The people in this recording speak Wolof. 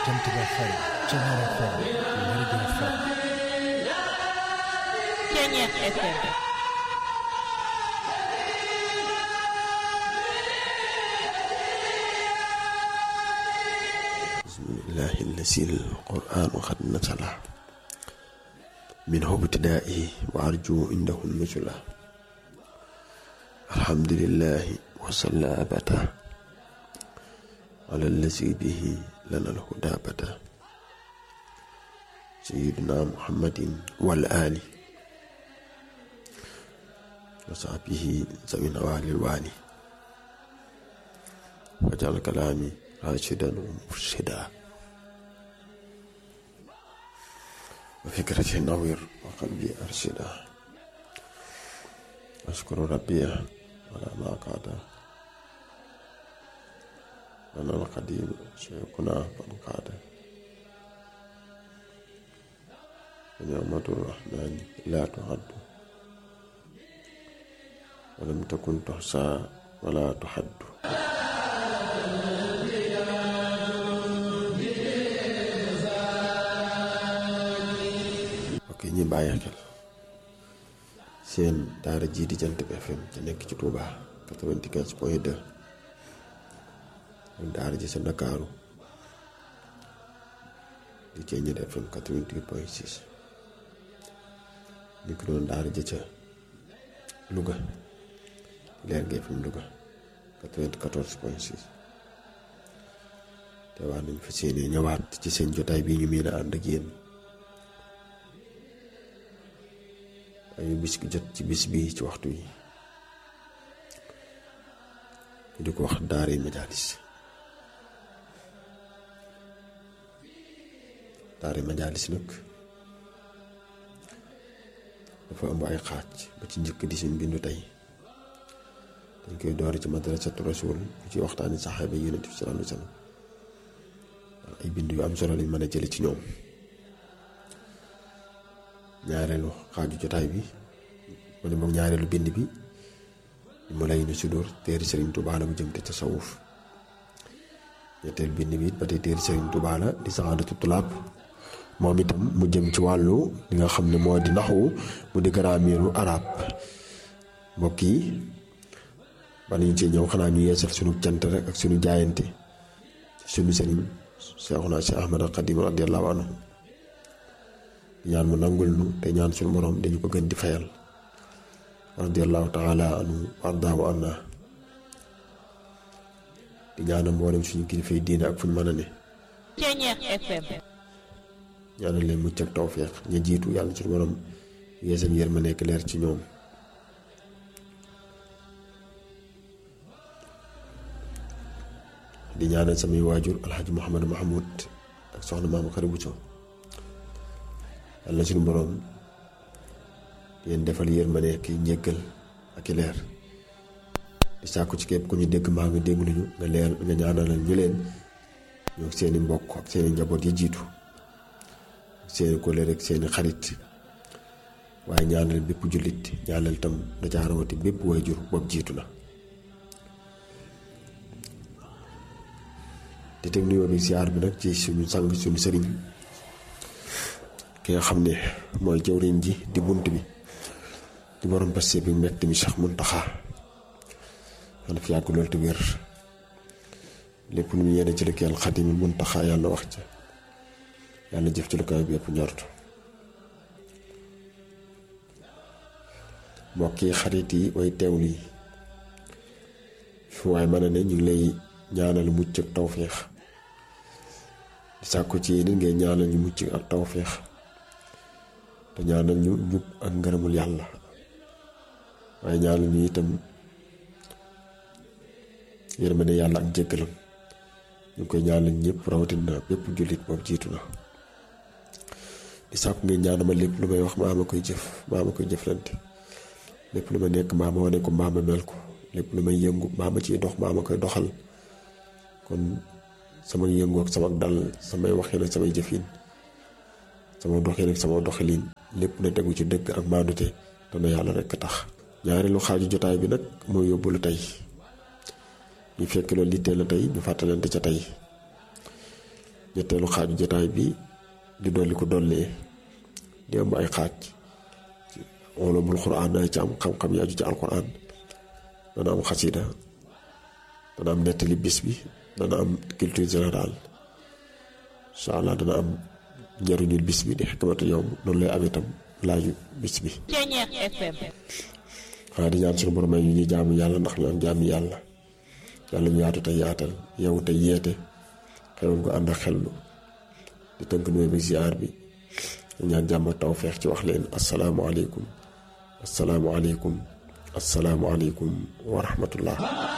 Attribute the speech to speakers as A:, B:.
A: Jant Ba FM Ceñeer FM Lergui FM
B: Ceñeer FM
C: bismillahi allasi alquranu xad nasala minhu ibtidaa'i wa arju indahu nusula alhamdulillahi wasalla abata ala allasi bihi lana alhuda bata sayiduna muhammadin wal ali wa sahbihi zawina walil wali wajal kalaami rashidan wa murshida wa fikrati nawir wa qalbi arshida ashkuru rabbiya wala ma qaada lana alqadim shaykhuna fan qaada ونعمة الرحمن لا تعد ولم تكن تحصى ولا تحد ok ñi bàyyi xel seen daara jii di Jant bi FM te nekk ci Touba 95 point 2 ak daara ji sa Ndakaaru di Ceeñeer FM 88 point 6 ñu ko doon daara ji ca Louga Lergui FM Louga 94 point 6 te wax nañ fa seeni ñëwaat ci seen jotaay bii ñu miin a ànd ak yéen ayu bis ki jot ci bis bi ci waxtu yi ñu di ko wax daara majaalis daara majaalis nag dafa ëmb ay xaaj ba ci njëkk di suñ bindu tey dañ koy doore ci madrasatu rasul bu ci waxtaani saxaaba yi yonent bi sallallahu alayhi wa sallam ay bind yu am solo lañ mën a jële ci ñoom ñaareelu xaaju jotaay bi wala moom ñaareelu bind bi mu lay nu sudóor téeri sëriñ Tuubaa la mu jëm te tasawuf ñetteel bind bi it ba tey téeri sëriñ Tuubaa la di saxaadatu tulaab moom itam mu jëm ci wàllu li nga xam ne moo di naxwu mu di grammaire arab mbokk yi ba ñu ci ñëw xanaa ñu yeesal sunu cant rek ak sunu jaayante sunu sëriñ Seexuna Si Ahmad Xadim radiyallahu anhu ñaan mu nangul nu te ñaan suñu borom dañu ko gën di fayal radiyallahu taala anhu wardaahu anna di ñaanal mboolem suñu kilifay diine ak fu ñu mën a ne
B: Ceñeer FM
C: ñaanal leen mucc ak tawféex ña jiitu yàlla suñu borom yeesal yër ma nekk leer ci ñoom di ñaanal samay waajur alxaji Muhammad Mahmoud ak soxna maam Xari Buso yàlla suñu boroom yéen defal yërmande ki njëggal ak i leer di sàkku ci képp ku ñu dégg maa nga dégg nañu nga leer nga ñaanalal ñu leen ñoo seeni mbokk ak seeni njaboot yi jiitu ak seeni kóllëre ak seeni xarit waaye ñaanal bépp jullit ñaanal tam da caa rawati bépp waajur boobu jiitu na di teg nuyoo bi siyaar bi nag ci suñu sang suñu sëriñ ki nga xam ne mooy jawriñ ji di bunt bi di borom passe bi mbett mi Cheikh Muntaxa yàlla fi yàgg loolu te wér lépp lu mu yéene ci liggéeyal Xadim Muntaxa yàlla wax ca yàlla jëf ci lu kaw bi yëpp ñortu mbokk yi xarit yi way teew lii fi waaye mën a ne ñu ngi lay ñaanal mucc ak tawféex di sàkku ci yéen ngay ñaanal ñu mucc ak tawféex te ñaanal ñu njub ak ngërëmul yàlla waaye ñaanal ñu itam yërmande yàlla ak jéggalam ñu ngi koy ñaanal ñëpp rawatina bépp jullit boobu jiitu na di sàkku ngeen ñaanal ma lépp lu may wax maa ma koy jëf maa ma koy jëflante lépp lu ma nekk maa ma wane ko maa ma mel ko lépp lu may yëngu maa ma ciy dox maa ma koy doxal kon sama yëngu ak sama dal samay waxin ak samay jëfin sama doxin ak sama doxalin lépp na tegu ci dëgg ak maandute te na yàlla rekk tax ñaareelu xaaju jotaay bi nag mooy yóbbalu tey ñu fekk loolu littee la tey ñu fàttalante ca tey ñetteelu xaaju jotaay bi di dolli ko dollee di am ay xaaj ulumul quraan dana ci am xam-xam yi aju ci alquran dana am xasida dana am nettali bis bi dana am culture générale incha allah dana am njëriñul bis bi di xikmatu yow noonu lay am itam laaju bis bi
B: Ceñeex FM
C: xanaa di ñaan suñu borom ay yu ñuy jaamu yàlla ndax ñu am jaamu yàlla yàlla ñu yaatu te yaatal yow te yeete xewoon ko ànd ak xellu di tënk nuyu bi ziar bi ñaan jàmm ak tawfeex ci wax leen asalaamualeykum asalaamualeykum asalaamualeykum wa rahmatullah